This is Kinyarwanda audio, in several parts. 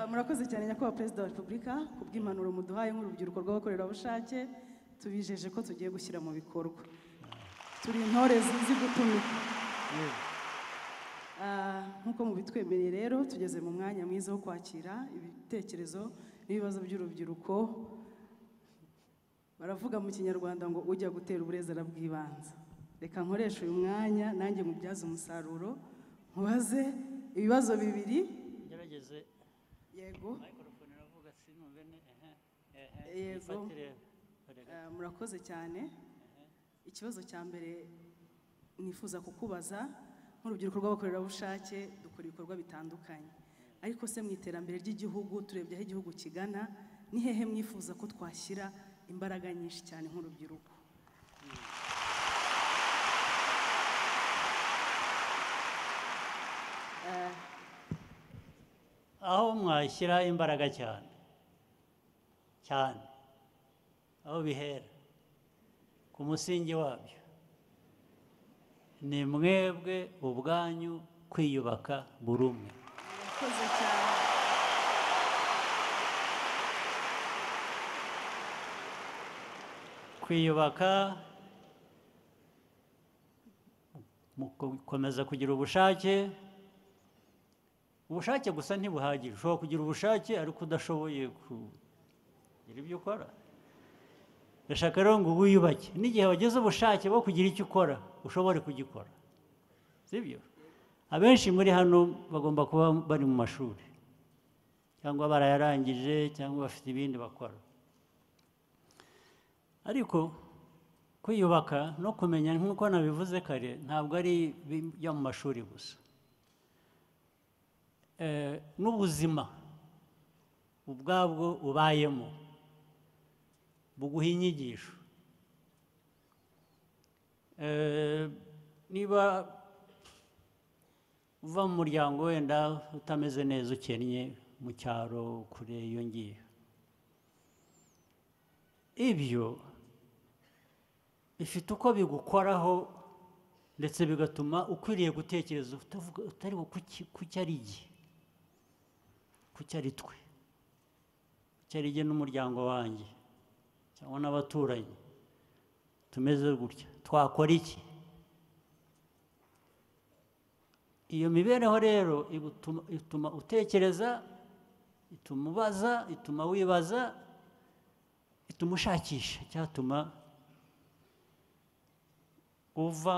murakoze cyane nyakubahwa perezida wa repubulika ku bw'impanuro muduhaye nk'urubyiruko rw'abakorerabushake tubijeje ko tugiye gushyira mu bikorwa turi intore zizi gutumika Ah, nk'uko mubitwemereye rero tugeze mu mwanya mwiza wo kwakira ibitekerezo n'ibibazo by'urubyiruko baravuga mu kinyarwanda ngo ujya gutera uburezi arabwibanza reka nkoreshe uyu mwanya nanjye mubyaze umusaruro nkubaze ibibazo bibiri ngerageze yego mikorofone iravuga sinumve ne ehe ehe Yego. yifatire kure gato. Eh, murakoze cyane ikibazo cya mbere nifuza kukubaza nk'urubyiruko rw'abakorerabushake dukora ibikorwa bitandukanye ariko se mu iterambere ry'igihugu turebye aho igihugu kigana ni hehe mwifuza ko twashyira imbaraga nyinshi cyane nk'urubyiruko aho mwashyira imbaraga cyane cyane aho bihera ku musingi wabyo ni mwebwe ubwanyu kwiyubaka buri umwe murakoze cyane kwiyubaka mu gukomeza kugira ubushake ubushake gusa ntibuhagije ushobora kugira ubushake ariko udashoboye kugira ibyo ukora ndashaka rero ngo wiyubake n'igihe wagize ubushake bwo kugira icyo ukora ushobore kugikora sibyo abenshi muri hano bagomba kuba bari mu mashuri cyangwa barayarangije cyangwa bafite ibindi bakora ariko kwiyubaka no kumenya nk'uko nabivuze kare ntabwo ari ibijya mu mashuri gusa Eh, n'ubuzima ubwabwo ubayemo buguha inyigisho Eh, niba uva mu muryango wenda utameze neza ukennye mu cyaro kure iyo ngiyo ibyo bifite uko bigukoraho ndetse bigatuma ukwiriye gutekereza utavuga utari ku ki- ku cyo ari igihe ku cyo ari twe ku cyo ari jye n'umuryango wanjye cyangwa n'abaturanyi tumeze gutya twakora iki iyo mibereho rero igutuma- ituma utekereza ituma ubaza ituma wibaza ituma ushakisha icyatuma uva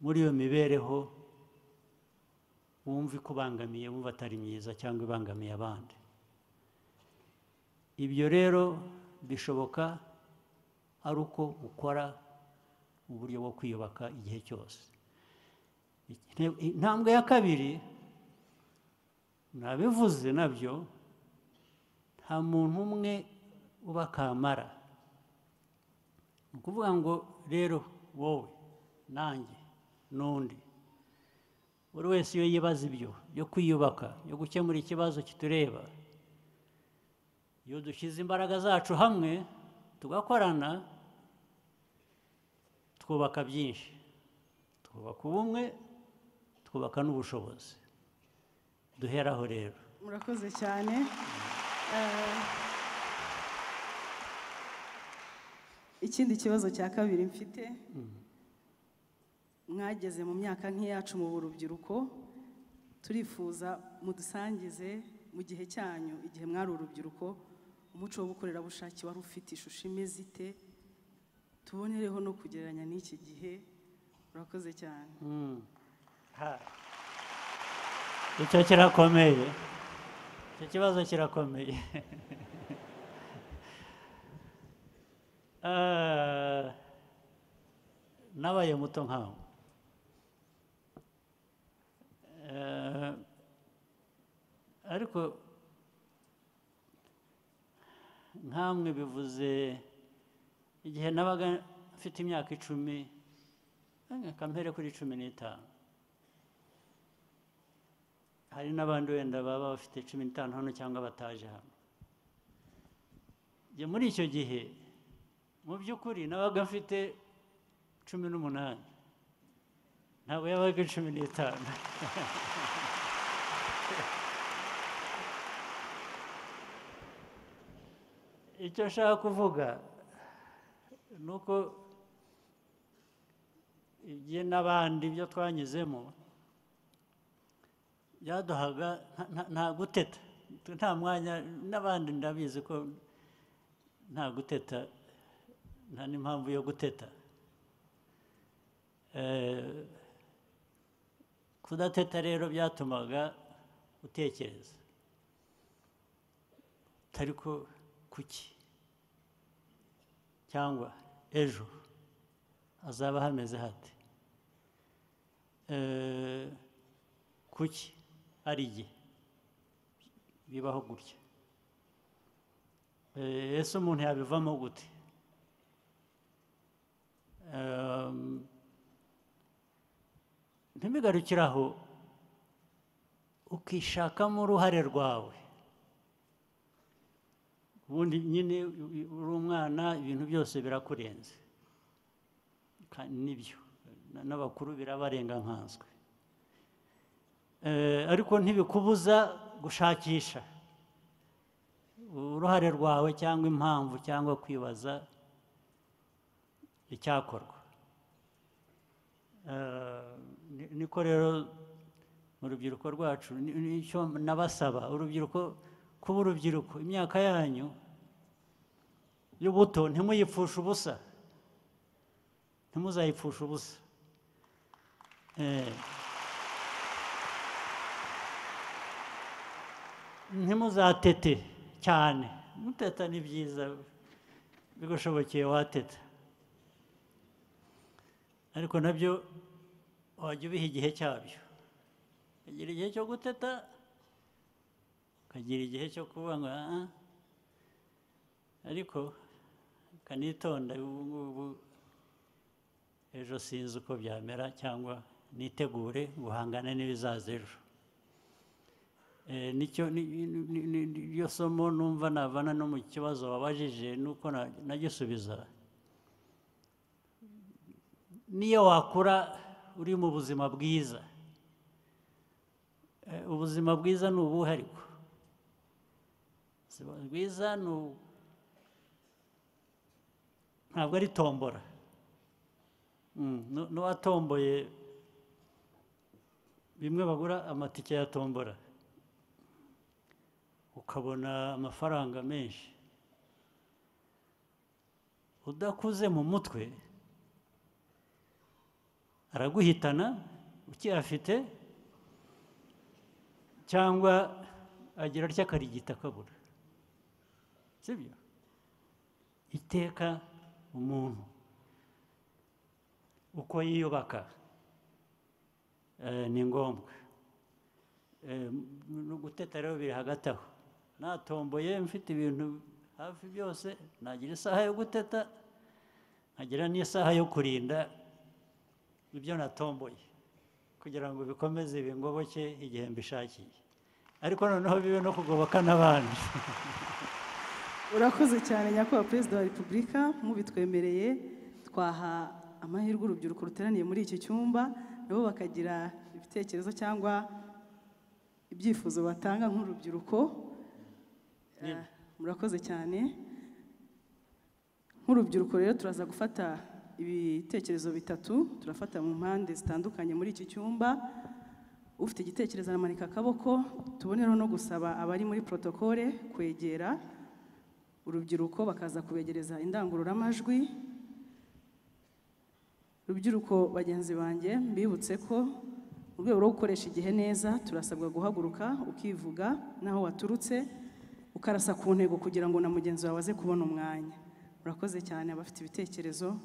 muri iyo mibereho wumva ikubangamiye wumva atari myiza cyangwa ibangamiye abandi ibyo rero bishoboka ari uko ukora uburyo bwo kwiyubaka igihe cyose Intego- intambwe ya kabiri nabivuze nabyo nta muntu umwe uba akamara ni ukuvuga ngo rero wowe nanjye n'undi buri wese iyo yibaza ibyo byo kwiyubaka byo gukemura ikibazo kitureba iyo dushyize imbaraga zacu hamwe tugakorana twubaka byinshi twubaka ubumwe twubaka n'ubushobozi duheraho rero murakoze cyane Eh, ikindi kibazo cya kabiri mfite mwageze mu myaka nk'iyacu mu urubyiruko turifuza mudusangize mu gihe cyanyu igihe mwari urubyiruko umuco w'ubukorerabushake wari ufite ishusho imeze ite tubonereho no kugereranya n'iki gihe murakoze cyane Mm. Ha. icyo kirakomeye icyo kibazo kirakomeye Ah, nabaye muto nkawe Eh, ariko nkamwe bivuze igihe nabaga mfite imyaka icumi kampere kuri cumi n'itanu hari n'abandi wenda baba bafite cumi n'itanu hano cyangwa bataje hano Njye muri icyo gihe mu by'ukuri nabaga mfite cumi n'umunani ntabwo yabaga cumi n'itanu icyo nshaka kuvuga ni uko ibye n'abandi ibyo twanyuzemo byaduhaga nta- nta- nta guteta nta mwanya n'abandi ndabizi ko nta guteta nta n'impamvu yo guteta Eh, kudateta rero byatumaga utekereza utari ko kuki cyangwa ejo hazaba hameze hate Eh, kuki hari igihe bibaho gutya Eh, ese umuntu yabivamo gute Um, ntibigarukire aho ukishakamo uruhare rwawe ubundi nyine uri umwana ibintu byose birakurenze Ka- nibyo Na- n'abakuru birabarenga nkanswe Eh, ariko ntibikubuza gushakisha uruhare rwawe cyangwa impamvu cyangwa kwibaza icyakorwa Eh, ni- niko rero mu rubyiruko rwacu ni- nicyo nabasaba urubyiruko kuba urubyiruko imyaka yanyu y'ubuto ntimuyipfushe ubusa ntimuzayipfushe ubusa Eh. ntimuzatete cyane muteta ni byiza bigushobokeye wateta ariko nabyo wajya ubiha igihe cyabyo ukagira igihe cyo guteta ukagira igihe cyo kuvuga ngo "Ah, ah." ariko ukanitonda ubu ngubu ejo sinzi uko byamera cyangwa nitegure guhangana n'ibizaza ejo Eh, nicyo ni- ni- ni- ni- ni- iryo somo numva navana no mu kibazo wabajije nuko na- nagisubiza niyo wakura uri mu buzima bwiza Eh, ubuzima bwiza ni ubuhe ariko ubuzima bwiza ni ubu- ntabwo ari tombora Mm, nu- n'uwatomboye bimwe bagura amatike ya tombora ukabona amafaranga menshi udakuze mu mutwe araguhitana ukiyafite cyangwa agira atya akarigita akabura sibyo iteka umuntu uko yiyubaka eh, ni ngombwa Eh, no guteta rero biri hagati aho natomboye mfite ibintu hafi byose nagira isaha yo guteta nkagira n'isaha yo kurinda ibyo natomboye kugira ngo bikomeze bingoboke igihe mbishakiye ariko noneho bibe no kugoboka n'abandi urakoze cyane nyakubahwa perezida wa repubulika mubitwemereye twaha amahirwe urubyiruko ruteraniye muri iki cyumba nabo bakagira ibitekerezo cyangwa ibyifuzo batanga nk'urubyiruko Eh, murakoze cyane nk'urubyiruko rero turaza gufata ibitekerezo bitatu turafata mu mpande zitandukanye muri iki cyumba ufite igitekerezo aramanika akaboko tubonereho no gusaba abari muri protokole kwegera urubyiruko bakaza kubegereza indangururamajwi rubyiruko bagenzi banjye mbibutse ko mu rwego rwo gukoresha igihe neza turasabwa guhaguruka ukivuga n'aho waturutse ukarasa ku ntego kugira ngo na mugenzi wawe aze kubona umwanya murakoze cyane abafite ibitekerezo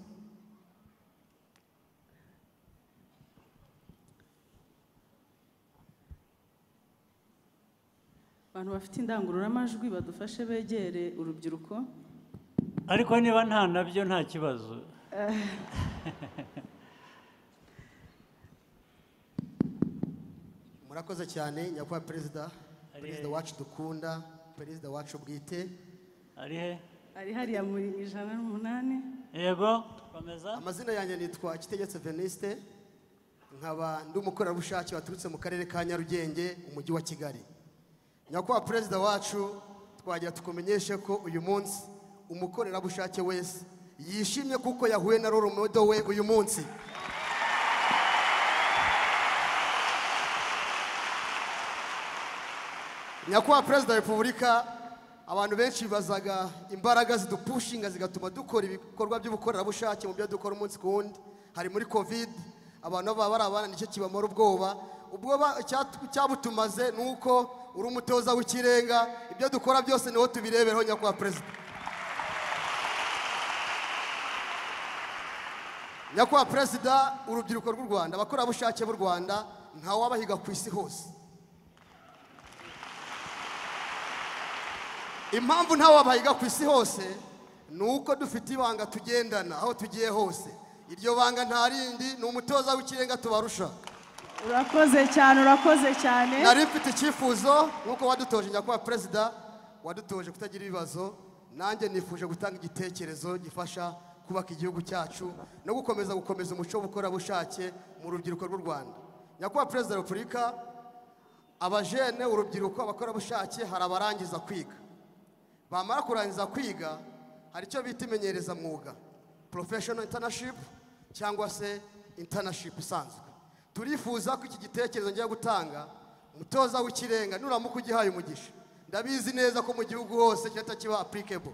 abantu bafite indangururamajwi badufashe begere urubyiruko ariko niba nta nabyo nta kibazo murakoze cyane nyakubahwa perezida perezida wacu dukunda perezida wacu bwite ari he ari hariya muri ijana n'umunani yego komeza amazina yanjye nitwa kitegetse veniste nkaba ndi umukorerabushake waturutse mu karere ka nyarugenge umujyi wa kigali nyakubahwa perezida wacu twagira tukumenyeshe ko uyu munsi umukorerabushake wese yishimye kuko yahuye na roromodo we uyu munsi nyakubahwa perezida wa repubulika abantu benshi bibazaga imbaraga zidupushinga zigatuma dukora ibikorwa by'ubukorerabushake mu byo dukora umunsi ku wundi hari muri kovide abantu baba bari abana nicyo kibamara ubwoba ubwoba icyatu- cyabutumaze ni uko uri umutoza w'ikirenga ibyo dukora byose niho tubireberaho nyakubahwa perezida nyakubahwa perezida urubyiruko rw'u rwanda abakorerabushake b'u rwanda ntawabahiga ku isi hose impamvu ntawabahiga ku isi hose ni uko dufite ibanga tugendana aho tugiye hose iryo banga nta rindi ni umutoza w'ikirenga tubarusha urakoze cyane urakoze cyane nari mfite icyifuzo nk'uko wadutoje nyakubahwa perezida wadutoje kutagira ibibazo nanjye nifuje gutanga igitekerezo gifasha kubaka igihugu cyacu no gukomeza gukomeza umuco w'ubukorerabushake mu rubyiruko rw'u rwanda nyakubahwa perezida wa repubulika abajene urubyiruko abakorerabushake hari abarangiza kwiga bamara kurangiza kwiga hari icyo bita imenyerezamwuga porofeshono intanashipu cyangwa se intanashipu isanzwe turifuza ko iki gitekerezo ngiye gutanga umutoza w'ikirenga nuramuka ugihaye umugisha ndabizi neza ko mu gihugu hose kirahita kiba apurikebo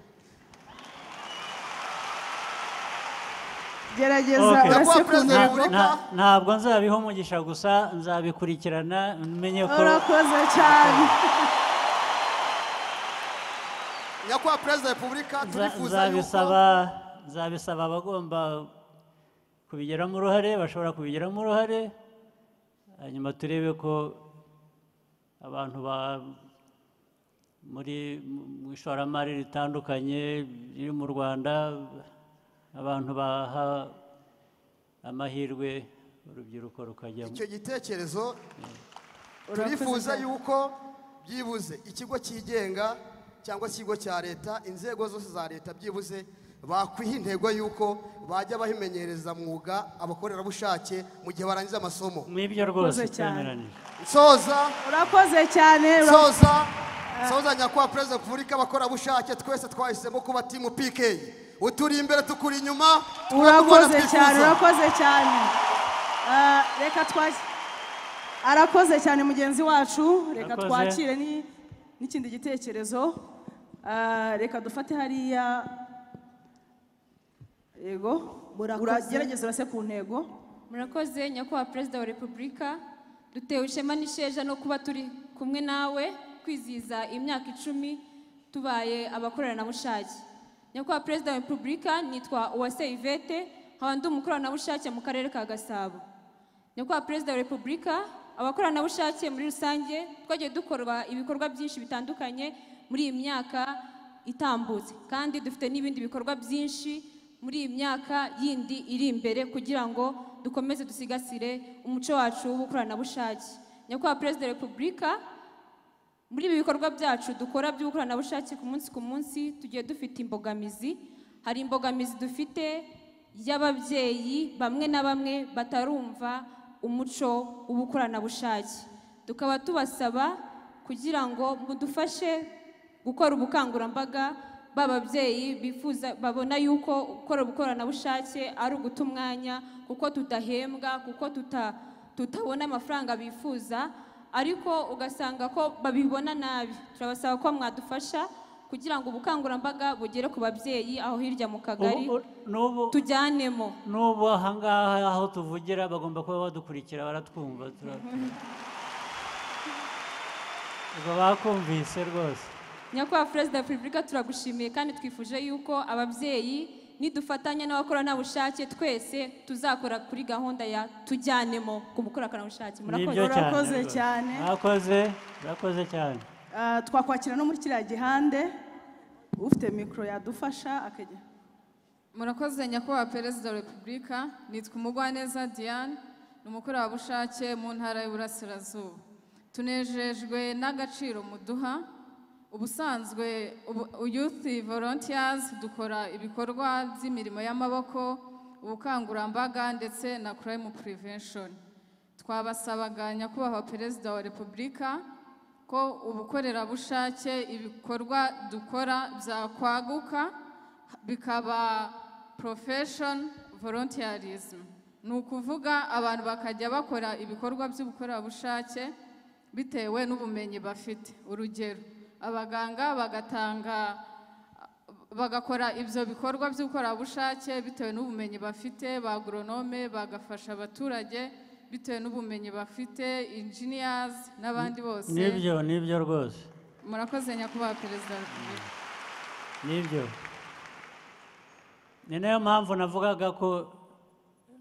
gerageza Okay. urasekunda Nyakubahwa Nta- Repubulika. nta- ntabwo nzabiha umugisha gusa nzabikurikirana menye ko urakoze cyane nyakubahwa perezida wa repubulika nza- turifuza yuko nzabisaba nzabisaba abagomba kubigiramo uruhare bashobora kubigiramo uruhare hanyuma turebe ko abantu ba muri mu ishoramari ritandukanye riri mu rwanda abantu baha amahirwe urubyiruko rukajyamo icyo gitekerezo Urakoze turifuza cyane. yuko byibuze ikigo cyigenga cyangwa se ikigo cya leta inzego zose za leta byibuze bakwiha intego y'uko bajya bahimenyereza mwuga abakorerabushake mu gihe barangije amasomo n'ibyo rwose Urakoze cyane. twemeranije nsoza urakoze cyane ura- nsoza nsoza nyakubahwa perezida wa repubulika abakorerabushake twese twahisemo kuba timu pk uturi imbere tukuri inyuma tukaba duhora urakoze cyane twifuza. urakoze cyane Ah, reka twakire arakoze cyane mugenzi wacu reka Urakoze. twakire ni- n'ikindi gitekerezo Ah, reka dufate hariya yego Murakoze. uragerageza urase ku ntego murakoze nyakubahwa perezida wa repubulika dutewe ishema n'isheja no kuba turi kumwe nawe kwizihiza imyaka icumi tubaye abakoranabushake nyakubahwa perezida wa repubulika nitwa uwase ivete nkaba ndi umukoranabushake mu karere ka gasabo nyakubahwa perezida wa repubulika abakoranabushake muri rusange twagiye dukorwa ibikorwa byinshi bitandukanye muri iyi myaka itambutse kandi dufite n'ibindi bikorwa byinshi muri iyi myaka yindi iri imbere kugira ngo dukomeze dusigasire umuco wacu w'ubukoranabushake nyakubahwa perezida wa repubulika muri ibi bikorwa byacu dukora by'ubukoranabushake ku munsi ku munsi tugiye dufite imbogamizi hari imbogamizi dufite y'ababyeyi bamwe na bamwe batarumva umuco w'ubukoranabushake tukaba tubasaba kugira ngo mudufashe gukora ubukangurambaga b'ababyeyi bifuza babona yuko gukora ubukoranabushake ari uguta umwanya kuko tudahembwa kuko tuta- tutabona amafaranga bifuza ariko ugasanga ko babibona nabi turabasaba ko mwadufasha kugira ngo ubukangurambaga bugere ku babyeyi aho hirya mu kagari Ubu- n'ubu tujyanemo n'ubu ahangaha aho tuvugira bagomba kuba badukurikira baratwumva tura- ubwo bakumvise rwose nyakubahwa perezida wa repubulika turagushimiye kandi twifuje yuko ababyeyi nidufatanya n'abakoranabushake twese tuzakora kuri gahunda ya tujyanemo ku bukoranabushake murakoze Nibyo cyane Urakoze rwose. cyane. mwakoze murakoze cyane Ah, twakwakira no muri kiriya gihande ufite mikoro yadufasha akajya murakoze nyakubahwa perezida wa repubulika nitwa umugwaneza diane ni umukorerabushake mu ntara y'uburasirazuba tunejejwe n'agaciro muduha ubusanzwe ubu- youth volunteers dukora ibikorwa by'imirimo y'amaboko ubukangurambaga ndetse na crime prevention twabasabaga nyakubahwa perezida wa repubulika ko ubukorerabushake ibikorwa dukora byakwaguka bikaba profession volunteerism ni ukuvuga abantu bakajya bakora ibikorwa by'ubukorerabushake bitewe n'ubumenyi bafite urugero abaganga bagatanga bagakora ibyo bikorwa by'ubukorerabushake bitewe n'ubumenyi bafite ba agoronome bagafasha abaturage bitewe n'ubumenyi bafite engineers n'abandi bose nibyo nibyo rwose murakoze nyakubahwa perezida wa repubulika nibyo ni nayo mpamvu navugaga ko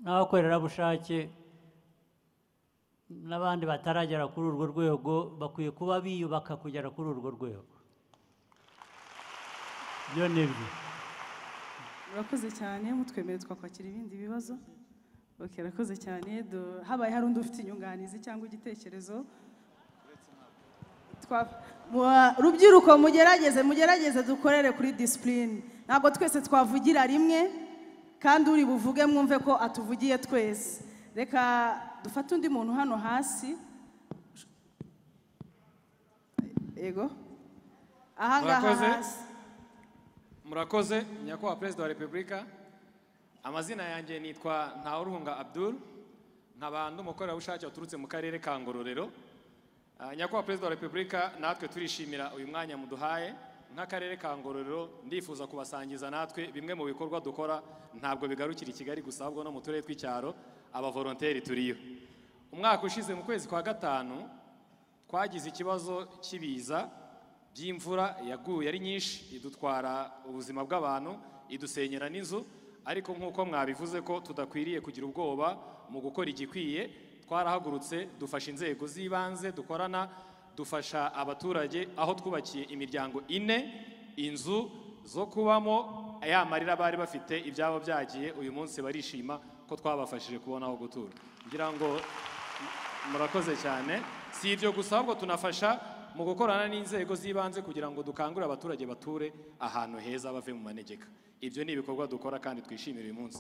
n'abakorerabushake n'abandi bataragera kuri urwo rwego bakwiye kuba biyubaka kugera kuri urwo rwego ibyo ni byo murakoze cyane mutwemere twakwakira ibindi bibazo Ok, arakoze cyane Do- habaye hari undi ufite inyunganizi cyangwa igitekerezo Twa- Mwa- rubyiruko mugerageze mugerageze dukorere kuri disipurine ntabwo twese twavugira rimwe kandi uri buvuge mwumve ko atuvugiye twese reka dufate undi muntu hano hasi yego ahangaha Murakoze. hasi murakoze nyakubahwa perezida wa repubulika amazina yanjye nitwa ntawuruhunga abdul nkaba ndi umukorerabushake waturutse mu karere ka ngororero Ah, nyakubahwa perezida wa repubulika natwe turishimira uyu mwanya muduhaye nk'akarere ka ngororero ndifuza kubasangiza natwe bimwe mu bikorwa dukora ntabwo bigarukira i kigali gusa ahubwo no mu turere tw'icyaro abavoronteri turiyo umwaka ushize mu kwezi kwa gatanu twagize ikibazo cy'ibiza by'imvura yaguye ari nyinshi idutwara ubuzima bw'abantu idusenyera n'inzu ariko nk'uko mwabivuze ko tudakwiriye kugira ubwoba mu gukora igikwiye twarahagurutse dufasha inzego z'ibanze dukorana dufasha abaturage aho twubakiye imiryango ine inzu zo kubamo ya marira bari bafite ibyabo byagiye uyu munsi barishima ko twabafashije kubona aho gutura ngira ngo murakoze cyane si ibyo gusa ahubwo tunafasha mu gukorana n'inzego z'ibanze kugira ngo dukangurire abaturage bature ahantu heza bave mu manegeka ibyo ni ibikorwa dukora kandi twishimira uyu munsi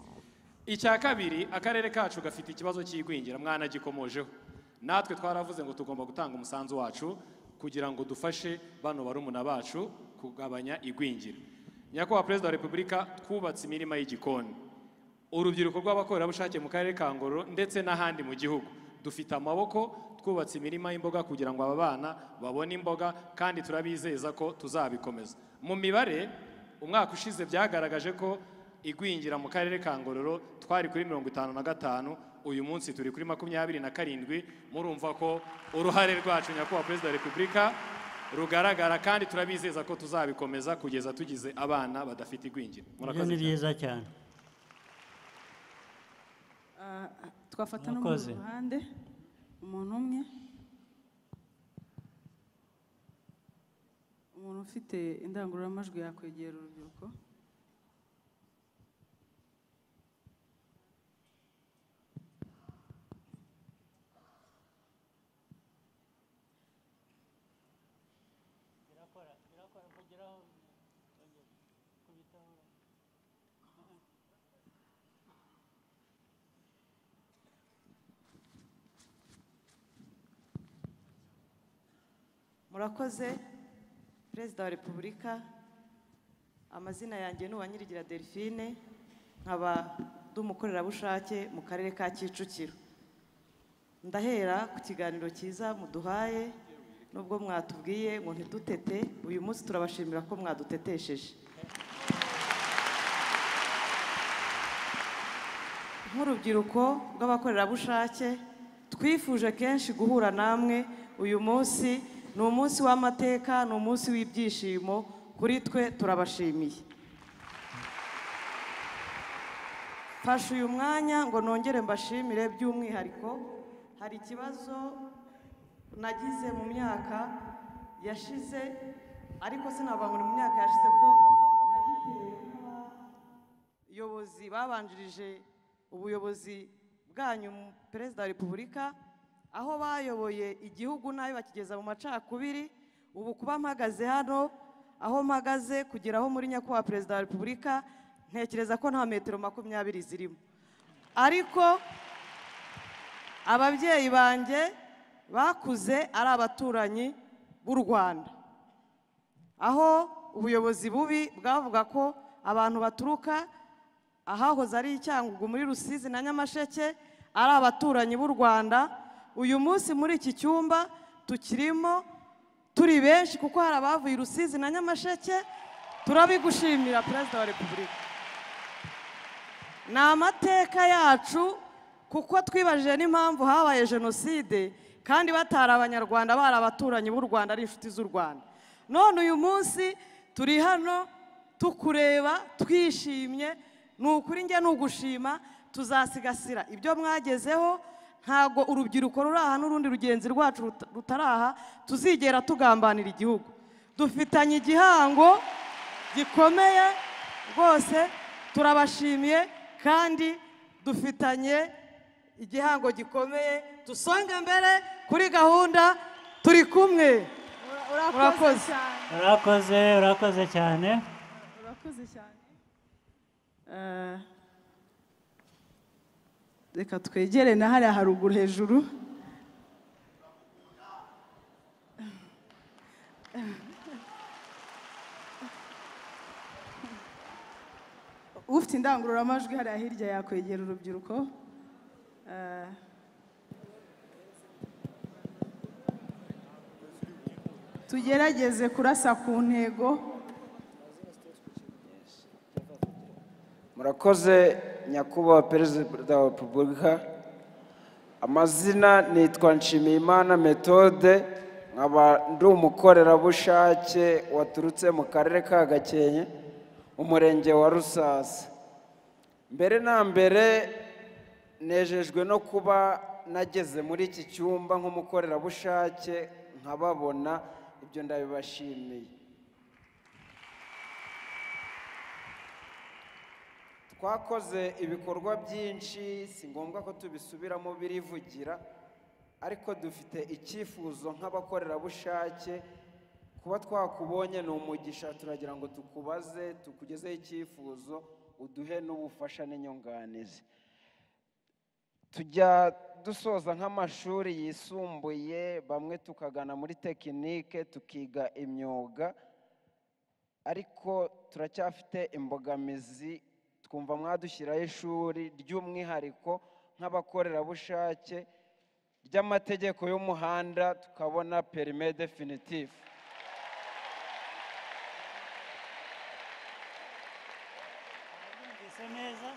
icya kabiri akarere kacu gafite ikibazo cy'igwingira mwanagikomojeho natwe twaravuze ngo tugomba gutanga umusanzu wacu kugira ngo dufashe bano barumuna bacu kugabanya igwingira nyakubahwa perezida wa repubulika twubatse imirima y'igikoni urubyiruko rw'abakorerabushake mu karere ka ngororero ndetse n'ahandi mu gihugu dufite amaboko twubatse imirima y'imboga kugira ngo aba bana babone imboga kandi turabizeza ko tuzabikomeza mu mibare umwaka ushize byagaragaje ko igwingira mu karere ka ngororero twari kuri mirongo itanu na gatanu uyu munsi turi kuri makumyabiri na karindwi murumva ko uruhare rwacu nyakubahwa perezida wa repubulika rugaragara kandi turabizeza ko tuzabikomeza kugeza tugize abana badafite igwingira ibyo ni byiza cyane Ah, twafata no mu Murakoze. ruhande umuntu umwe umuntu ufite indangururamajwi yakwegera urubyiruko murakoze perezida wa repubulika amazina yanjye ni uwanyirigira delphine nkaba ndi umukorerabushake mu karere ka kicukiro ndahera ku kiganiro cyiza muduhaye nubwo mwatubwiye ngo ntidutete uyu munsi turabashimira ko mwadutetesheje nk'urubyiruko rw'abakorerabushake twifuje kenshi guhura namwe uyu munsi ni umunsi w'amateka ni umunsi w'ibyishimo kuri twe turabashimiye mfashe uyu mwanya ngo nongere mbashimire by'umwihariko hari ikibazo nagize mu myaka yashize ariko sinavuga ngo ni mu myaka yashize ko nagitewe n'aba- ubuyobozi babanjirije ubuyobozi bwanyu mu perezida wa repubulika aho bayoboye igihugu nabi bakigeza mu macakubiri ubu kuba mpagaze hano aho mpagaze kugera aho muri nyakubahwa perezida wa repubulika ntekereza ko nta metero makumyabiri zirimo ariko ababyeyi banjye bakuze ari abaturanyi b'u rwanda aho ubuyobozi bubi bwavuga ko abantu baturuka ahahoze ari icyangugu muri rusizi na nyamasheke ari abaturanyi b'u rwanda uyu munsi muri iki cyumba tukirimo turi benshi kuko hari abavuye i rusizi na nyamasheke turabigushimira perezida wa repubulika ni amateka yacu kuko twibajije n'impamvu habaye jenoside kandi batari abanyarwanda bari abaturanyi b'u rwanda ari inshuti z'u rwanda none uyu munsi turi hano tukureba twishimye ni ukuri njye ni ugushima tuzasigasira ibyo mwagezeho ntabwo urubyiruko ruri aha n'urundi rugenzi rwacu ruta- rutari aha tuzigera tugambanira igihugu dufitanye igihango gikomeye rwose turabashimiye kandi dufitanye igihango gikomeye dusonga mbere kuri gahunda turi kumwe urakoze Urakoze. cyane urakoze urakoze cyane urakoze cyane Eh, reka twegere na hariya haruguru hejuru ufite indangururamajwi hariya hirya yakwegera urubyiruko Eh, tugerageze kurasa ku ntego murakoze nyakubahwa perezida wa repubulika amazina nitwa nshimiyimana methode nkaba ndi umukorerabushake waturutse mu karere ka gakenke umurenge wa rusasa mbere na mbere nejejwe no kuba nageze muri iki cyumba nk'umukorerabushake nkababona ibyo ndabibashimiye twakoze ibikorwa byinshi si ngombwa ko tubisubiramo birivugira ariko dufite icyifuzo nk'abakorerabushake kuba twakubonye ni umugisha turagira ngo tukubaze tukugezeho icyifuzo uduhe n'ubufasha n'inyunganizi tujya dusoza nk'amashuri yisumbuye bamwe tukagana muri tekinike tukiga imyuga ariko turacyafite imbogamizi twumva mwadushyiraho ishuri ry'umwihariko nk'abakorerabushake ry'amategeko y'umuhanda tukabona perime definitifu Mwumvise neza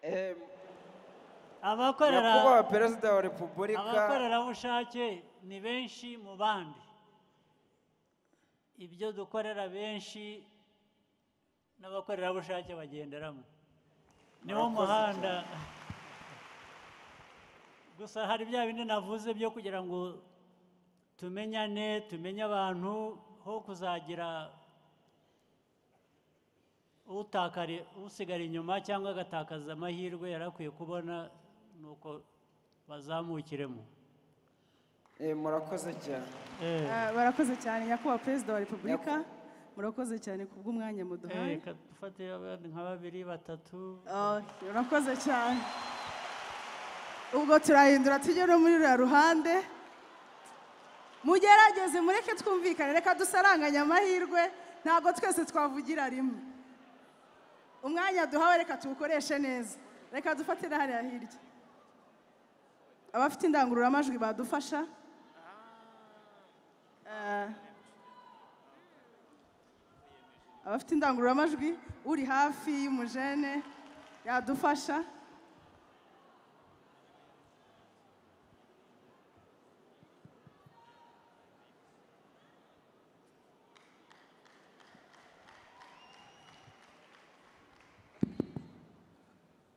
Em, abakorera nyakubahwa perezida wa repubulika abakorerabushake ni benshi mu bandi ibyo dukorera benshi n'abakorerabushake bagenderamo niwo Murakoze muhanda gusa hari bya bindi navuze byo kugira ngo tumenyane tumenye abantu ho kuzagira utakari usigara inyuma cyangwa agatakaza amahirwe yari akwiye kubona ni uko bazamukiremo Eh, murakoze cyane Eh. Eh, barakoze cyane nyakubahwa perezida wa repubulika murakoze cyane kubw'umwanya muduhaye reka dufate abandi nka babiri batatu Oh, urakoze cyane ubwo turahindura tujye no muri ruriya ruhande mugerageze mureke twumvikane reka dusaranganye amahirwe ntabwo twese twavugira rimwe umwanya duhawe reka tuwukoreshe neza reka dufatire hariya hirya abafite indangururamajwi badufasha Eh, abafite indangururamajwi uri hafi y'umujene yadufasha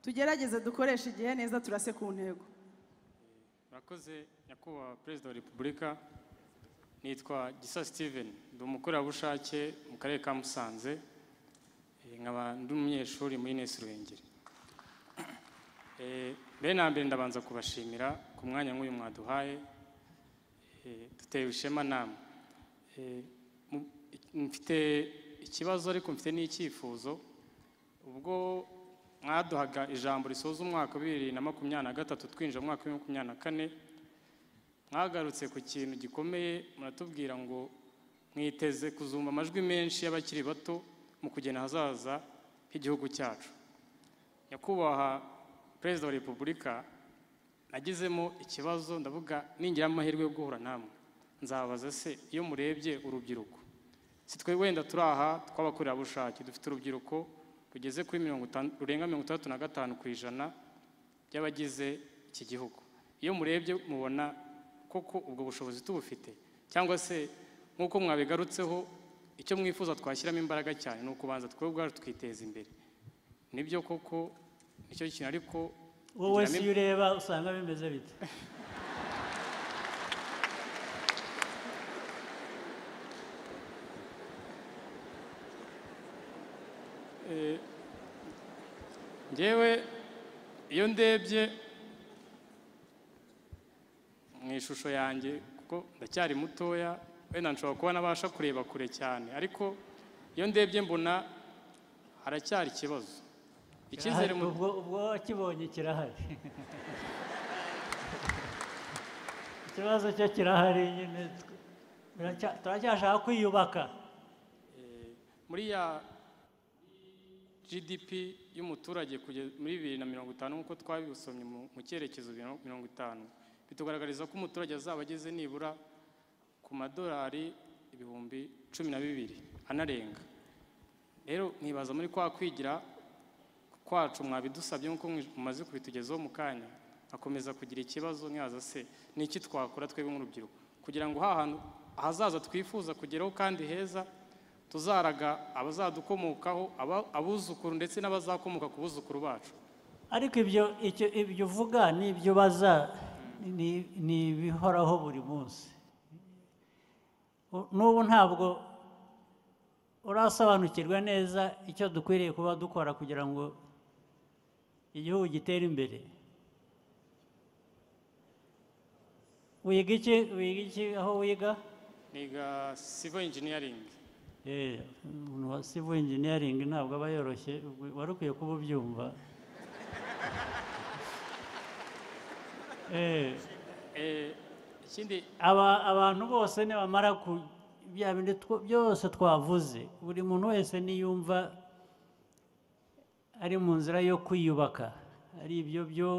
tugerageze dukoreshe igihe neza turase ku ntego murakoze nyakubahwa perezida wa repubulika nitwa gisa steven ndi umukorerabushake mu karere ka musanze Eh, nkaba ndi umunyeshuri muri nesi ruhengeri Eh, mbere na mbere ndabanza kubashimira ku mwanya nk'uyu mwaduhaye Eh, dutewe ishema namwe Eh, mu- mfite ikibazo ariko mfite n'icyifuzo ubwo mwaduhaga ijambo risoza umwaka wa bibiri na makumyabiri na gatatu twinjira mu mwaka wa makumyabiri na kane mwagarutse ku kintu gikomeye muratubwira ngo mwiteze kuzumva amajwi menshi y'abakiri bato mu kugena ahazaza h'igihugu cyacu nyakubahwa perezida wa repubulika nagizemo ikibazo ndavuga ningira amahirwe yo guhura namwe nzabaza se iyo murebye urubyiruko si twe wenda turi aha tw'abakorerabushake dufite urubyiruko rugeze kuri mirongo itanu rurenga mirongo itandatu na gatanu ku ijana by'abagize iki gihugu iyo murebye mubona koko ubwo bushobozi tubufite cyangwa se nk'uko mwabigarutseho icyo mwifuza twashyiramo imbaraga cyane ni ukubanza twe ubwacu twiteza imbere nibyo koko nicyo kintu ariko wowe ngira si nim- iyo ureba usanga bimeze bite ngewe iyo ndebye mu ishusho yanjye kuko ndacyari mutoya wenda nshobora kuba nabasha kureba kure cyane ariko iyo ndebye mbona haracyari ikibazo icyizere mu- ubwo ubwo wakibonye kirahari ikibazo cyo kirahari nyine tw- turacya- turacyashaka kwiyubaka muri ya GDP y'umuturage kugeza muri bibiri na mirongo itanu nk'uko twabisomye mu mu cyerekezo bibiri na mirongo itanu bitugaragariza ko umuturage azaba ageze nibura ku madolari ibihumbi cumi na bibiri anarenga rero nkibaza muri kwa kwigira kwacu mwabidusabye nk'uko mwi- mumaze kubitugezaho mu kanya akomeza kugira ikibazo nkibaza se ni iki twakora twebwe nk'urubyiruko kugira ngo ha hantu ahazaza twifuza kugeraho kandi heza tuzaraga abazadukomokaho aba- abuzukuru ndetse n'abazakomoka ku buzukuru bacu ariko ibyo icyo ibyo uvuga n'ibyo baza ni- ni ibihoraho buri munsi U- n'ubu ntabwo urasobanukirwa neza icyo dukwiriye kuba dukora kugira ngo igihugu gitere imbere wiga iki wiga iki aho wiga niga civil engineering Eh, umuntu wa civil engineering ntabwo aba yoroshye wari ukwiye kuba ubyumva Eh, Eh, ikindi aba abantu bose nibamara ku bya bindi two- byose twavuze buri muntu wese niyumva ari mu nzira yo kwiyubaka ari ibyo byo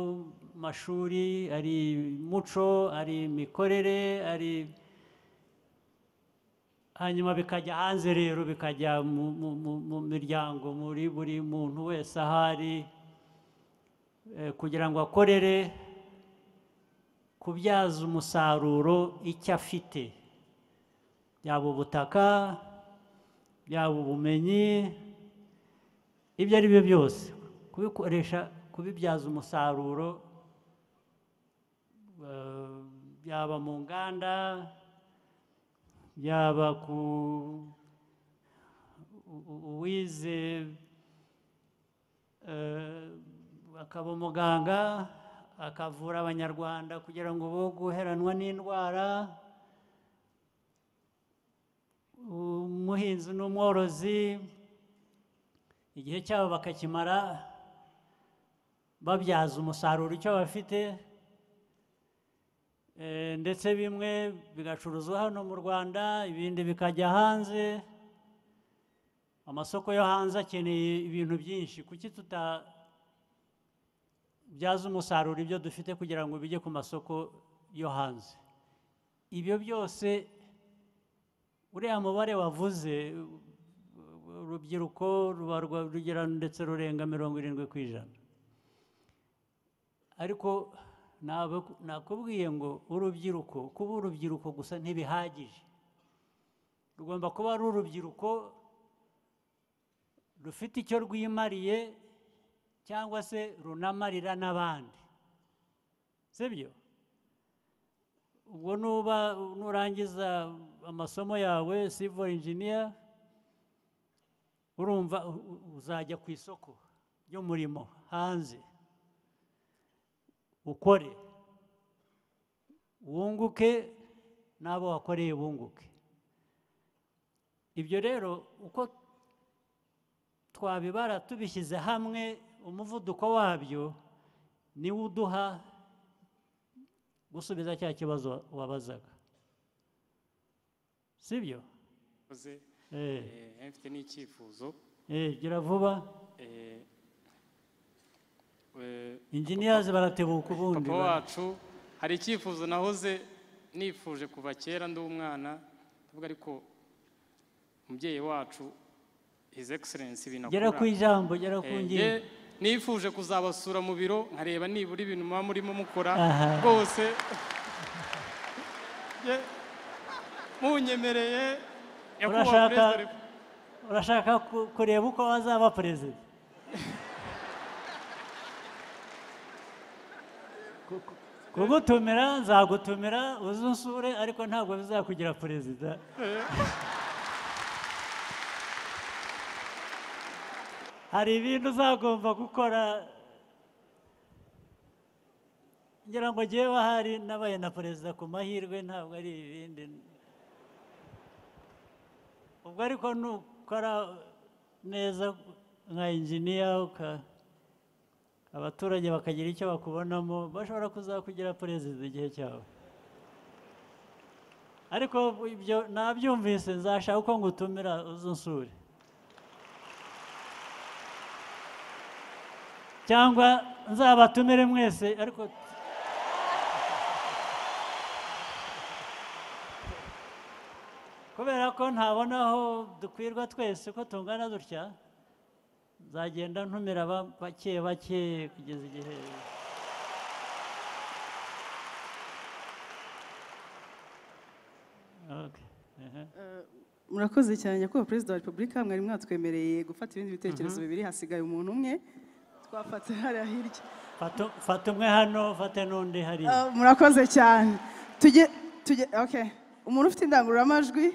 mashuri ari muco ari imikorere ari hanyuma bikajya hanze rero bikajya mu- mu- mu- mu miryango muri buri muntu wese ahari eh, kugira ngo akorere kubyaza umusaruro icyo afite yaba ubutaka yaba ubumenyi ibyo ari byo byose kubikoresha kubibyaza umusaruro eh, yaba mu nganda yaba ku u- u- uwize eh, akaba umuganga akavura abanyarwanda kugira ngo bo guheranwa n'indwara umuhinzi n'umworozi igihe cyabo bakakimara babyaza umusaruro icyo bafite Eh, ndetse bimwe bigacuruzwa hano mu rwanda ibindi bikajya hanze amasoko yo hanze akeneye ibintu byinshi kuki tutabyaza umusaruro ibyo dufite kugira ngo bijye ku masoko yo hanze ibyo byose uriya mubare wavuze u- urubyiruko ruba rwa- rugera ndetse rurenga mirongo irindwi ku ijana ariko ntabwo- nakubwiye ngo urubyiruko kuba urubyiruko gusa ntibihagije rugomba kuba ari urubyiruko rufite icyo rwimariye cyangwa se runamarira n'abandi sibyo ubwo nuba nurangiza amasomo yawe civil engineer urumva u- u- uzajya ku isoko ry'umurimo hanze ukore wunguke n'abo wakoreye bunguke ibyo rero uko twabibara tubishyize hamwe umuvuduko wabyo niwo uduha gusubiza cya kibazo wabazaga sibyo murakoze Eh. Eh, mfite n'icyifuzo Eh, gira vuba Eh, eh, inginiyazi baratebuka papa ubundi bara- wacu hari icyifuzo nahoze nifuje kuva kera ndi umwana ndavuga ariko umubyeyi wacu his excellence ibintu gera ku ijambo gera ku Eh, ngingo nge nifuje kuzabasura mu biro nkareba nibura ibintu muba murimo mukora Aha. rwose Nge munyemereye nyakubahwa Urashaka- perezida wa repu- urashaka ku- kureba uko azaba perezida Ku- ku- kugutumira nzagutumira uze unsure ariko ntabwo bizakugira perezida hari ibintu uzagomba gukora ngira ngo njyewe ahari nabaye na perezida ku mahirwe ntabwo ari ibindi ubwo ariko nukora neza nka injiniya uka- abaturage bakagira icyo bakubonamo bashobora kuzakugira perezida igihe cyawe ariko ibyo nabyumvise nzashaka uko ngutumira uze unsure cyangwa nzabatumire mwese ariko kubera ko ntabona aho dukwirwa twese ko tungana dutya nzagenda ntumira ba- bake bake kugeza igihe Okay, ehe. murakoze cyane nyakubahwa perezida wa repubulika mwari mwatwemereye gufata ibindi bitekerezo bibiri hasigaye umuntu umwe twafata hariya hirya Fata fata umwe hano fate n'undi hariya Ah, murakoze cyane tujye tujye okay umuntu ufite indangururamajwi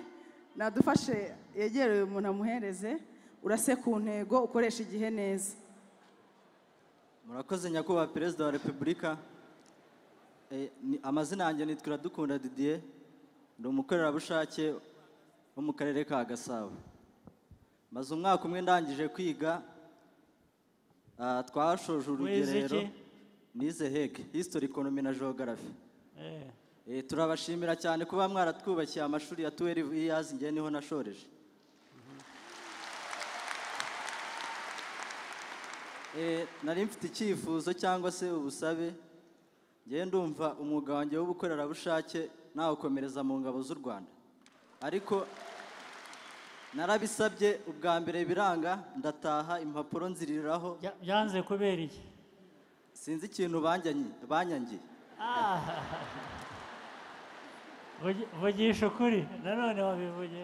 nadufashe yegereye umuntu amuhereze urase ku ntego ukoresha igihe neza murakoze nyakubahwa perezida wa repubulika Eh, ni- amazina yanjye ni Dukunda didier ndi umukorerabushake wo mu karere ka gasabo maze umwaka umwe ndangije kwiga ah, twashoje Wize iki? urugerero nize heke history economy na geography Eh, Eh, turabashimira cyane kuba mwaratwubakiye amashuri ya 12 years ngewe niho nashoreje Eh, nari mfite icyifuzo cyangwa se ubusabe ngewe ndumva umwuga wanjye w'ubukorerabushake nawukomereza mu ngabo z'u rwanda ariko narabisabye ubwa mbere biranga ndataha impapuro nziriraho bya- byanze kubera iki sinzi ikintu banyanyi- banyangiye Vugi- vugisha ukuri nanone wabivuge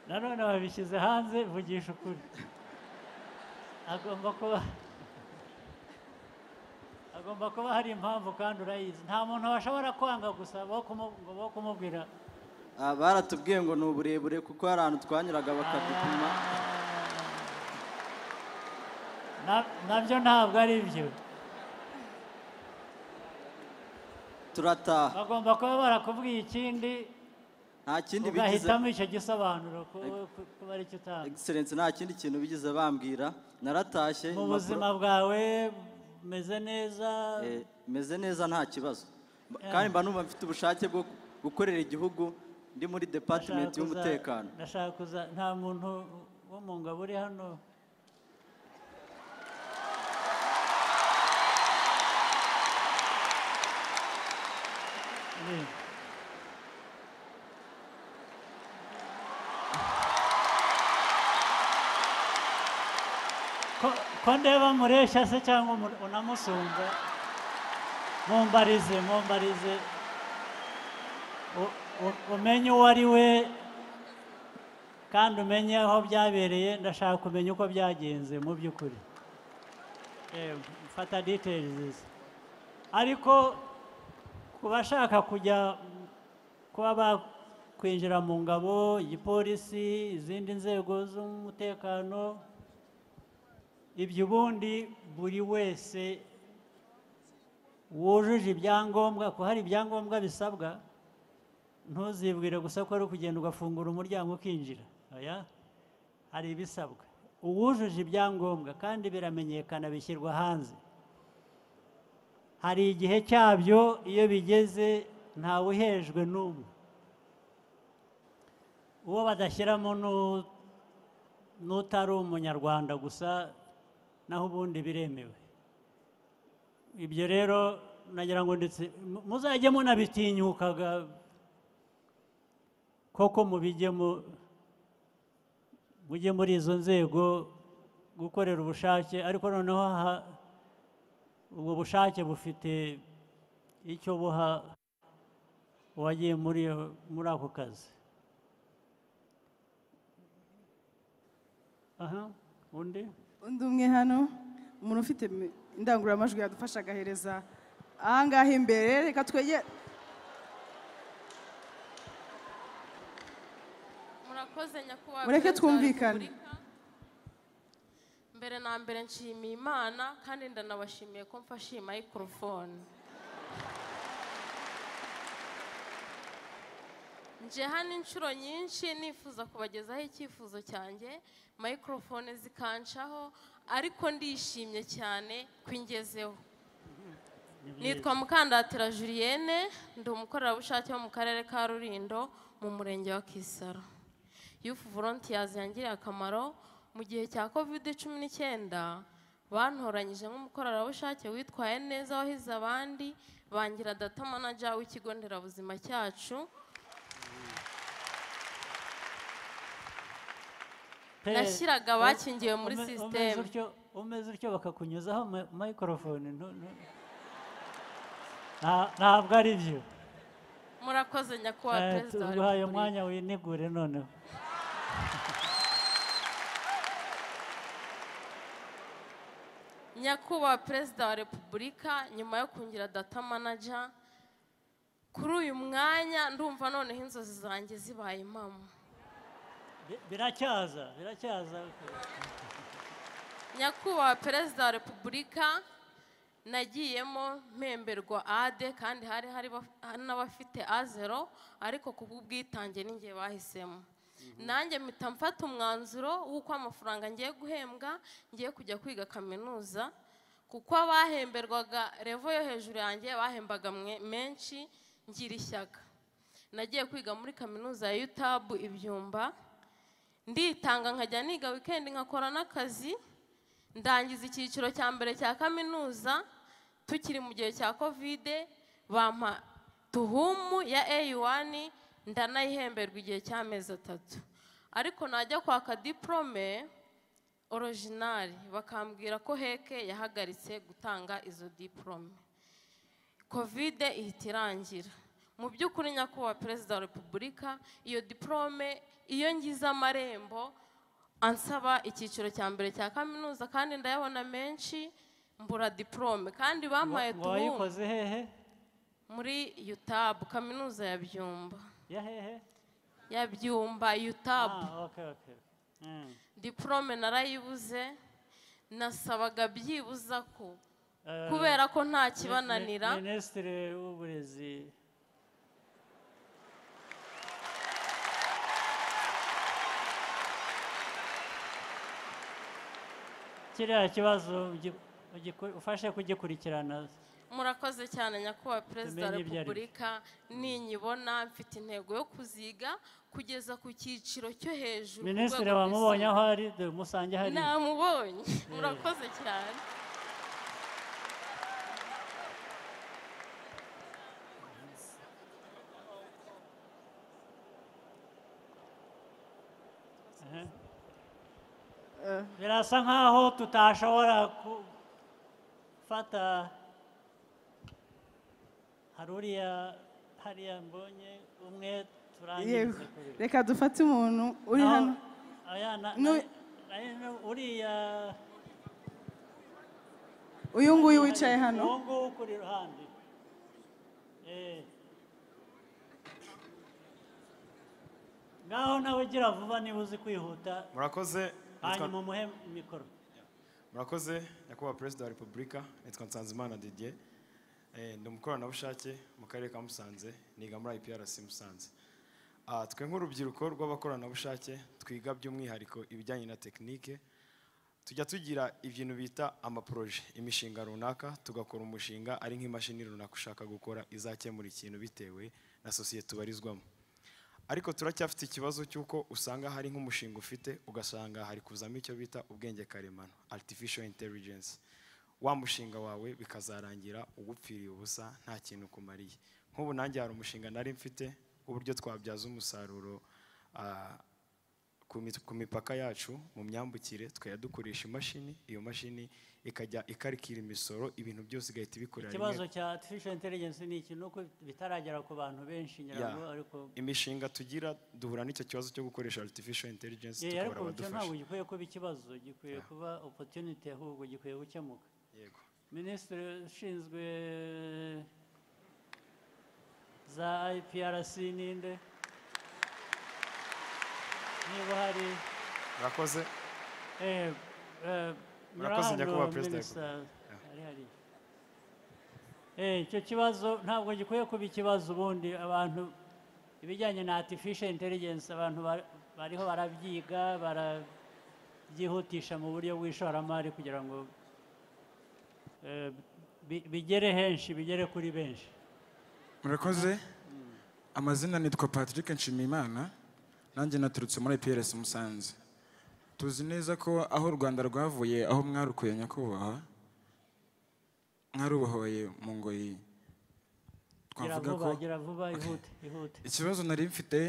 nanone wabishyize hanze vugisha ukuri agomba kuba agomba kuba hari impamvu kandi urayizi nta muntu washobora kwanga gusa bo kumu- ngo bo kumubwira Ah, baratubwiye ngo ni uburebure kuko hari ahantu twanyuraga bakadupima Na- nabyo ntabwo ari byo turataha bagomba kuba barakubwiye ikindi nta kindi bigize ugahitamo icyo gisobanuro ku- ku- kuba ari cyo utanga excellence nta kindi kintu bigize bambwira naratashye mu impapuro- buzima bwawe umeze neza Eh, meze neza nta kibazo Mba- kandi mba numva mfite ubushake bwo gukorera igihugu ndi muri department Ndashaka kuza- y'umutekano ndashaka kuza nta muntu wo mu ngabo uri hano Ni. Ko- ko ndeba mureshya se cyangwa umu- unamusumba mumbarize mumbarize U- u- umenye uwo ari we kandi umenye aho byabereye ndashaka kumenya uko byagenze mu by'ukuri Eh, mfata details ariko ku bashaka kujya mm, kuba bakwinjira mu ngabo igipolisi izindi nzego z'umutekano ibyo ubundi buri wese wujuje ibyangombwa ko hari ibyangombwa bisabwa ntuzibwire gusa ko ari ukugenda ugafungura umuryango ukinjira oya hari ibisabwa uwujuje ibyangombwa kandi biramenyekana bishyirwa hanze hari igihe cyabyo iyo bigeze ntawe uhejwe n'umwe uwo badashyiramo n'u- n'utari umunyarwanda gusa naho ubundi biremewe ibyo rero nagira ngo ndetse mu- muzajye munabitinyukaga koko mubijyemo mujye muri izo nzego gukorera ubushake ariko noneho ha- ubwo bushake bufite icyo buha uwagiye muri iyo- muri ako kazi aha undi undi umwe hano umuntu ufite mi- indangururamajwi yadufasha agahereza ahangaha imbere reka twegere murakoze nyakubahwa Mureke perezida wa twumvikane. repubulika mbere na mbere nshimiye imana kandi ndanabashimiye ko mfashe iyi mayikorofone nje hano inshuro nyinshi nifuza kubagezaho icyifuzo cyanjye mayikorofone zikancaho ariko ndishimye cyane ko ingezeho nitwa mukandatira julienne ndi umukorerabushake wo mu karere ka rurindo mu murenge wa kisaro yufu volontiyazi yangiriye akamaro mu gihe cya kovide cumi n'icyenda bantoranyije nk'umukorerabushake witwaye neza wahize abandi bangira data manager w'ikigo nderabuzima cyacu Nashyiraga abakingiwe muri Ume- umeze system. utyo- umeze utyo bakakunyuzaho ma- microphone ntu- ntu- Nta- ntabwo ari byo murakoze nyakubahwa Eh, perezida wa tuguhaye repubulika umwanya winegure noneho nyakubahwa perezida wa repubulika nyuma yo kungira data manager kuri uyu mwanya ndumva noneho inzozi zanjye zibaye impamo Bi- biracyaza biracyaza nyakubahwa perezida wa repubulika nagiyemo mpemberwa ade kandi hari hari baf- hari n'abafite azero ariko ku bw'ubwitange n'ingihe bahisemo nanjye mpita mfata umwanzuro w'uko amafaranga ngiye guhembwa ngiye kujya kwiga kaminuza kuko abahemberwaga revo yo hejuru yanjye bahembaga mwe- menshi ngira ishyaka nagiye kwiga muri kaminuza ya utabu ibyumba nditanga nkajya niga wikendi nkakora n'akazi ndangiza icyiciro cya mbere cya kaminuza tukiri mu gihe cya kovide bampa tuhumu ya A1 ndanayihemberwa igihe cy'amezi atatu ariko najya kwaka diporome orijinali bakambwira ko heke yahagaritse gutanga izo diporome kovide ihita irangira mu by'ukuri nyakubahwa perezida wa repubulika iyo diporome iyo ngize amarembo ansaba icyiciro cya mbere cya kaminuza kandi ndayabona menshi mbura diporome kandi bampaye ngo tubumu wayikoze hehe muri utabu kaminuza ya byumba ya hehe ya byumba utabu ah okay okay Mm. diporome narayibuze nasabaga byibuza ko Eh, kubera ko nta mi- mi- kibananira minisitiri w'uburezi kiriya kibazo ugi- ugiku- ufashe kugikurikirana murakoze cyane nyakubahwa perezida wa Tumenye ibyo ari byo. repubulika ninyibona mfite intego yo kuziga kugeza ku cyiciro cyo hejuru ku minisitiri rwego wamubonye aho rwisumbuye. ari dore musange hari namubonye murakoze cyane birasa nkaho tutashobora gufata hari uriya hariya mbonye umwe yego turangiza kuri we. reka dufate umuntu uri Naho- hano aya na- Nu- na- na- na- uriya uyu nguyu wicaye hano uwo nguwo ukuri iruhande Eh. ngaho nawe gira vuba niba uzi kwihuta murakoze hanyuma umuhe mikoro murakoze nyakubahwa perezida wa repubulika nitwa nsanzimana didier Eh, ndi umukoranabushake mu karere ka musanze niga muri iprc musanze Ah, twe nk'urubyiruko rw'abakoranabushake twiga by'umwihariko ibijyanye na tekinike tujya tugira ibintu bita amaporoje imishinga runaka tugakora umushinga ari nk'imashini runaka ushaka gukora izakemura ikintu bitewe na sosiyete ubarizwamo ariko turacyafite ikibazo cy'uko usanga hari nk'umushinga ufite ugasanga hari kuzamo icyo bita ubwenge karemano artificial intelligence wa mushinga wawe bikazarangira ugupfiriye ubusa nta kintu ukumariye nk'ubu nanjye hari umushinga nari mfite w'uburyo twabyaza umusaruro ah, ku mi- ku mipaka yacu mu myambukire tukajya dukoresha imashini iyo mashini ikajya ikarikira imisoro ibintu byose igahita ibikorera rimwe ikibazo cya artificial intelligence ni iki ni uko bitaragera ku bantu benshi Ya. nyirango ariko imishinga tugira duhura n'icyo kibazo cyo gukoresha artificial intelligence Yeah, tukabura ariko icyo ntabwo abadufasha gikwiye kuba ikibazo gikwiye kuba opportunity ahubwo gikwiye gukemuka yego minisitiri ushinzwe za IPRC ninde niba hari murakoze eh, eh, Murakoze, nyirahano nyakubahwa perezida wa minister repubulika. Yeah. ari hariya. Eh, icyo kibazo ntabwo gikwiye kuba ikibazo ubundi abantu ibijyanye na artificial intelligence abantu ba- bariho barabyiga barabyihutisha mu buryo bw'ishoramari kugira ngo eh, bi- bigere henshi bigere kuri benshi murakoze amazina nitwa patrick nshimiyimana nanjye naturutse muri iprs musanze tuzi neza ko aho u rwanda rwavuye aho mwarukuye nyakubahwa mwarubohoye mu ngoyi gira twavuga vuba ko gira vuba ihute ihute ikibazo nari mfite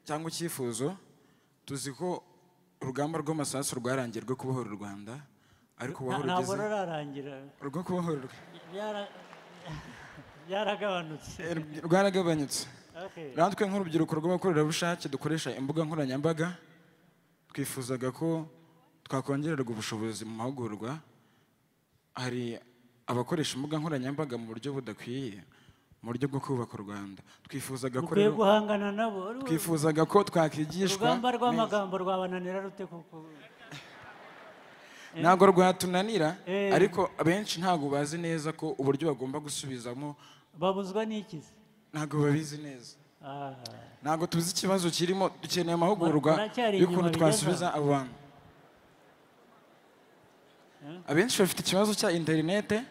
cyangwa icyifuzo tuzi ko urugamba rw'amasasu rwarangiye rwo kubohora u rwanda ariko Nta- ntabwo uwahorugeze rurarangira rwo kubohora u Rwanda Byara- byaragabanutse rwaragabanyutse Okay. natwe nk'urubyiruko rw'abakorerabushake dukoresha imbuga nkoranyambaga twifuzaga ko twakongererwa ubushobozi mu mahugurwa hari abakoresha imbuga nkoranyambaga mu buryo budakwiye mu buryo bwo kubaka u rwanda twifuzaga ko mukwiye rero- guhangana nabo twifuzaga ko twakigishwa urugamba neza. rw'amagambo rwabananira rute kuko ntabwo rwatunanira Eh. ariko abenshi ntabwo bazi neza ko uburyo bagomba gusubizamo babuzwa n'iki ntabwo babizi neza Ah. ntabwo tuzi ikibazo kirimo dukeneye amahugurwa Baracyari inyuma y'ukuntu bigeza. twasubiza abo bantu abenshi bafite ikibazo cya interinete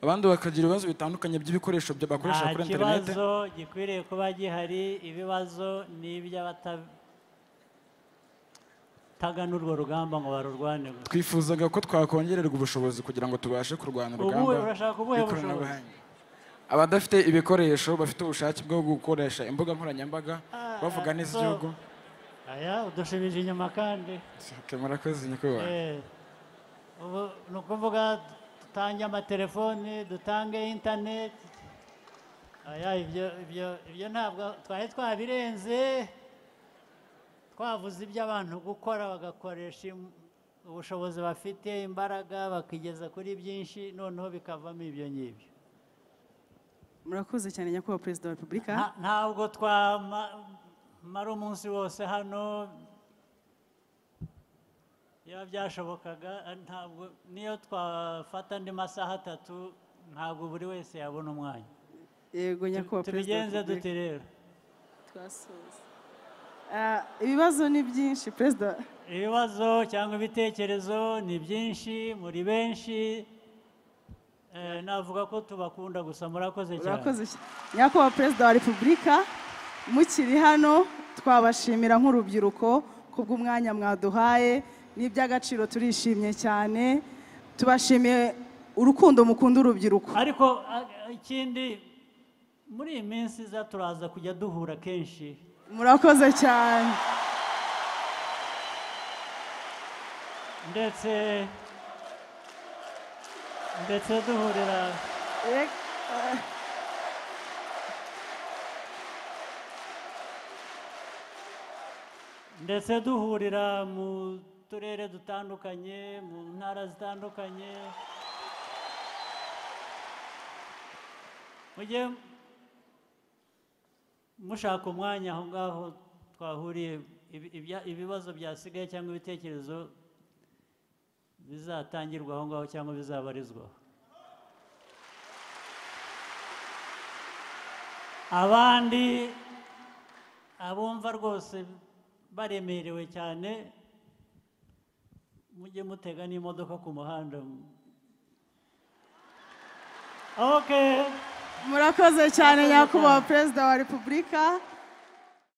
abandi bakagira ibibazo bitandukanye by'ibikoresho bya- bakoresha nta kuri interinete kibazo gikwiriye kuba gihari ibibazo ni iby'abataganura urwo rugamba ngo barurwane gusa twifuzaga ko twakongererwa ubushobozi kugira ngo tubashe kurwana urugamba Ubuhe- urashaka ubuhe rw'ikoranabuhanga abadafite ibikoresho bafite ubushake bwo gukoresha imbuga nkoranyambaga bavuga ah, neza so- igihugu aya udushubije inyuma kandi Okay, murakoze nyakubahwa Eh, ubu ni ukuvuga dutange amatelefoni dutange interineti aya ibyo ibyo ibyo ntabwo twari twabirenze twavuze iby'abantu gukora bagakoresha im- ubushobozi bafite imbaraga bakigeza kuri byinshi noneho bikavamo ibyo ngibyo murakoze cyane nyakubahwa perezida wa repubulika Nta- ntabwo twamara umunsi wose hano iyo byashobokaga eh, ntabwo niyo twafata andi masaha atatu ntabwo buri wese yabona umwanya yego nyakubahwa perezida wa tubigenze repubulika dute rero twasoza Ah, ibibazo ni byinshi perezida ibibazo cyangwa ibitekerezo ni byinshi muri benshi Eh, navuga ko tubakunda gusa murakoze cyane urakoze cy- nyakubahwa perezida wa repubulika mukiri hano twabashimira nk'urubyiruko kubw'umwanya mwaduhaye n'iby'agaciro turishimye cyane tubashimiye urukundo mukunda urubyiruko ariko ah, ikindi muri iyi minsi iza turaza kujya duhura kenshi murakoze cyane ndetse ndetse duhurira ndetse duhurira mu turere dutandukanye mu ntara zitandukanye mujye mushaka umwanya aho ngaho twahuriye ibi- ibya- ibibazo byasigaye cyangwa ibitekerezo bizatangirwa aho ngaho cyangwa bizabarizwaho abandi abumva rwose baremerewe cyane mujye mutega n'imodoka ku muhanda okay murakoze cyane nyakubahwa perezida wa repubulika